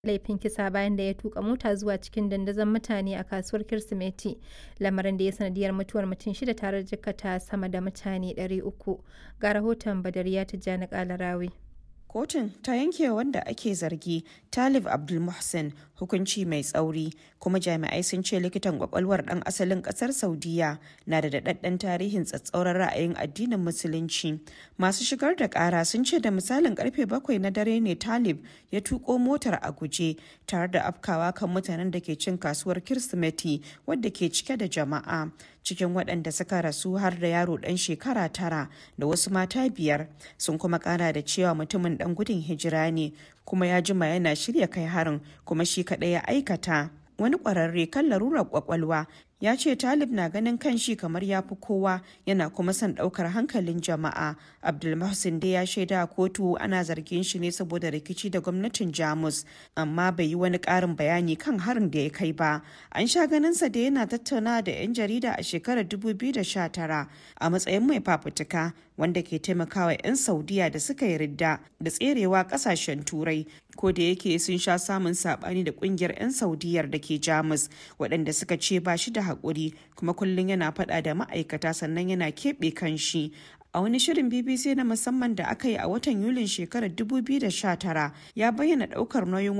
laifin kisa bayan da ya tuka mota zuwa cikin dandazon mutane a kasuwar Kirsimeti, lamarin da ya sanadiyar mutuwar mutum shida tare da jikkata sama da mutane 300. Ga rahoton Badariya Tijjani Kalarawi. Kotun ta yanke wanda ake zargi Talib Abdulmuhsin hukunci mai tsauri kuma jami'ai sun ce likitan kwakwalwar dan asalin kasar Saudiya na da daɗaɗɗen tarihin tsatsauran ra'ayin addinin musulunci. Masu shigar da ƙara sun ce da misalin karfe bakwai na dare ne Talib ya tuko motar a guje tare da afkawa kan mutanen da ke cin kasuwar Kirsimeti wadda ke cike da jama'a. Cikin waɗanda suka rasu har da yaro ɗan shekara tara da wasu mata biyar sun kuma ƙara da cewa mutumin ɗan gudun hijira ne kuma ya jima yana shirya kai harin kuma shi kaɗai ya aikata. Wani ƙwararre kan larurar ƙwaƙwalwa ya ce talib na ganin kan shi kamar ya fi kowa yana kuma son ɗaukar hankalin jama'a abdulmahsin dai ya shaida a kotu ana zargin shi ne saboda rikici da gwamnatin jamus amma bai yi wani ƙarin bayani kan harin da ya kai ba an sha ganinsa da yana tattauna da 'yan jarida a shekarar 2019 a matsayin mai fafutuka wanda ke taimakawa 'yan saudiya da suka yi ridda da tserewa kasashen turai ko da yake sun sha samun sabani da kungiyar 'yan saudiyar da ke jamus waɗanda suka ce ba shi da haƙuri kuma kullum yana faɗa da ma'aikata sannan yana keɓe kan shi a wani shirin bbc na musamman da aka yi a watan yulin shekarar 2019 ya bayyana ɗaukar nauyin